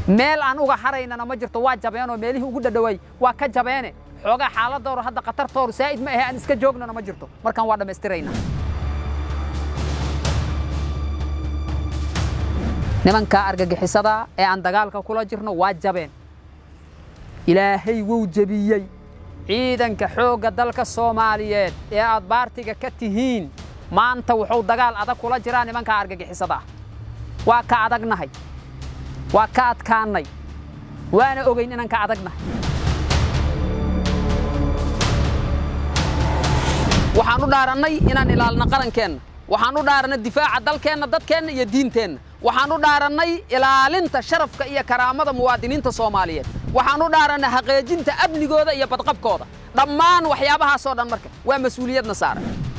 meel aan uga haraynana ma jirto waa jabeenoo meelihii ugu dhadhaway waa ka jabeene xoogaa xaaladooru hadda khatartooru saa'id ma ahe aan iska joognana ma jirto markaan waa dhammaystirayna nimanka argagixisada ee aan dagaalka kula jirno waa jabeen ilaahay wuu jebiyey ciidanka xoogga dalka soomaaliyeed ee aad baartiga ka tihiin maanta wuxuu dagaal adag kula jiraa nimanka argagixisada ah waa ka adagnahay waa ka adkaannay waana ogayn inaan ka adagnahay waxaan u dhaarannay inaan ilaalino qarankeenna waxaan u dhaarannay difaaca dalkeenna dadkeenna iyo diinteenna waxaan u dhaarannay ilaalinta sharafka iyo karaamada muwaadiniinta soomaaliyeed waxaan u dhaarannay haqeejinta amnigooda iyo badqabkooda dhammaan waxyaabahaasoo dhan marka waa mas-uuliyadna saaran